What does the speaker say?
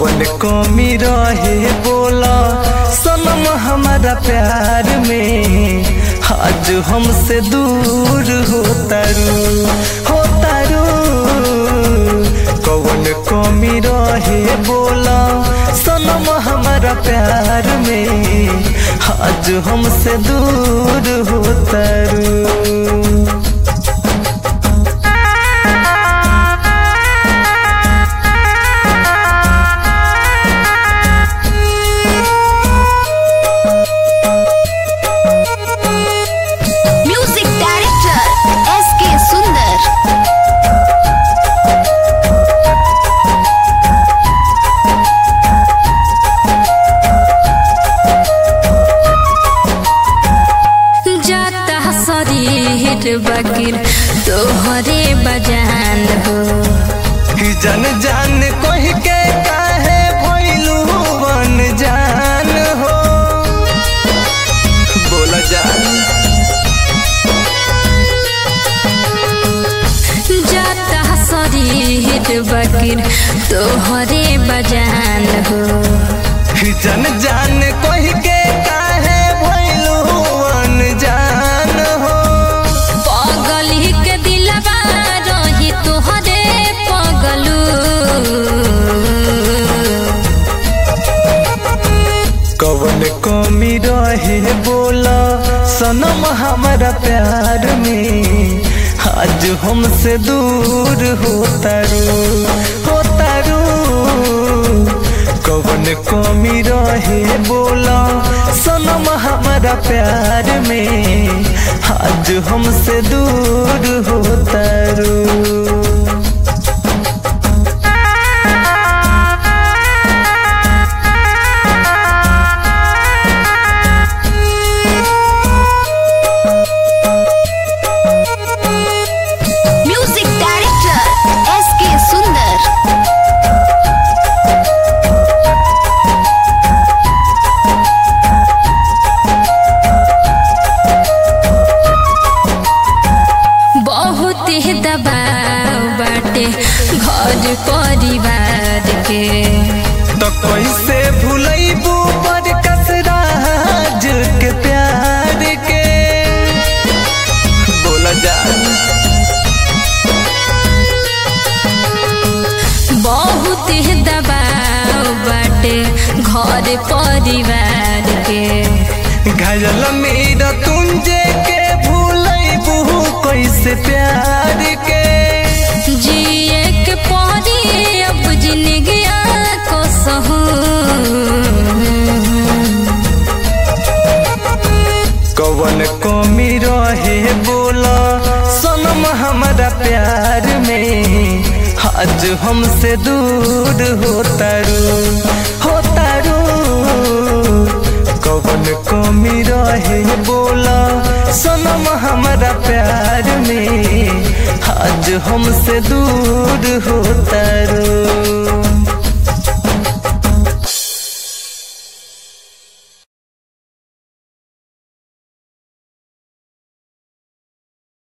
कौन कमी रहे बोला सनम हमारा प्यार में आज हमसे दूर होतारू होतारू कौन कमी रहे बोला सनम हमारा प्यार में आज हमसे दूर होतारू म्यूजिक डायरेक्टर एस के सुंदर जाता शरीर बकीर तोहरे बजान हो कि जन जान कोह के काहे भइलू वन जान हो बोला जान जाता शरीर बकीर तोहरे बजान हो कि जन जान कोह के काहे भइलू वन जान हो पगली के दिलवा रही तोहरे पगलू कवन कमी रहे बोला सनम हमारा प्यार में आज हमसे दूर होतारू होतारू कवन कमी रहे बोला सनम हमारा प्यार में आज हमसे दूर होतारू म्यूजिक डायरेक्टर एस के सुंदर बहुत ही दबाव बाटे घर परिवार के तो कैसे भूलैबू पर कसराज के प्यार के बोला जा बहुत ही दबाव बाटे घर परिवार के घायल मेरा तुंजे के भूलैबू कैसे प्यार के जिए के परी अब जिंदगी को सहू कवन कमी रहे बोला सनम हमारा प्यार में आज हमसे दूर होतारू होतारू कवन कमी रहे बोला सनम हमारा प्यार में आज हमसे दूर होतारू